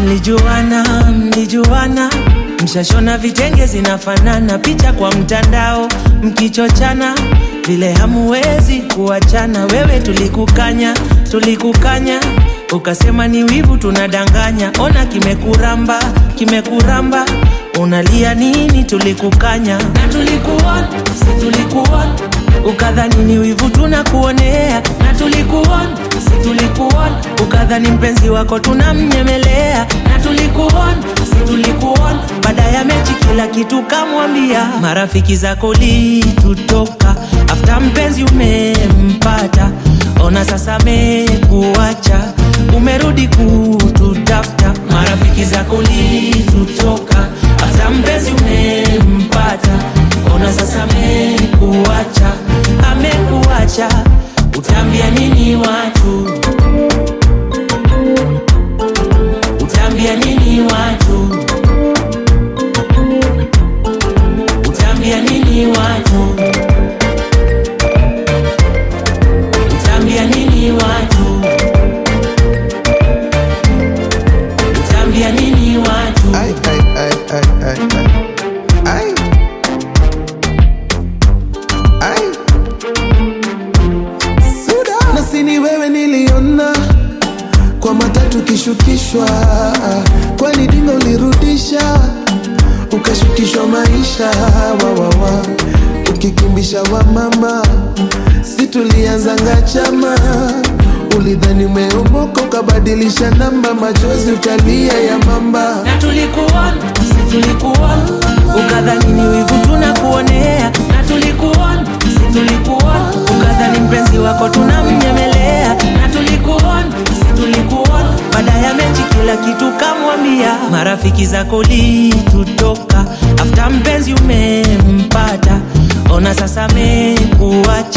mlijuana mlijuana mshashona vitenge zinafanana picha kwa mtandao mkichochana vile hamuwezi kuachana wewe tulikukanya tulikukanya ukasema ni wivu tunadanganya ona kimekuramba kimekuramba unalia nini tulikukanya na tulikuona si tulikuona ukadhani ni wivu tunakuonea na tulikuona si tulikuona ukadhani mpenzi wako tunamnyemelea na tulikuona si tulikuona baada ya mechi kila kitu kamwambia marafiki zako litutoka afta mpenzi umempata ona sasa mekuacha umerudi kututafuta marafiki zako litutoka afta mpenzi umempata ona sasa mekuacha amekuacha utaambia nini watu utaambia nini watu utaambia nini watu utaambia nini watu utaambia nini watu Ay, ay, ay, ay, ay, ay. Ay. Ay. Suda. Na sini wewe niliona kwa matatu kishukishwa, kwani dingo ulirudisha ukashukishwa maisha wawawa, ukikimbisha wa mama, si tulianzanga chama ulidhani umeomoka ukabadilisha namba, machozi ukalia ya mamba na tulikuona si tulikuona ukadhani ni wivu tunakuonea na tulikuona si tulikuona ukadhani mpenzi wako tunamnyemelea na tulikuona si tulikuona baada ya mechi kila kitu kamwambia marafiki zako litutoka afta mpenzi umempata ona sasa mekuacha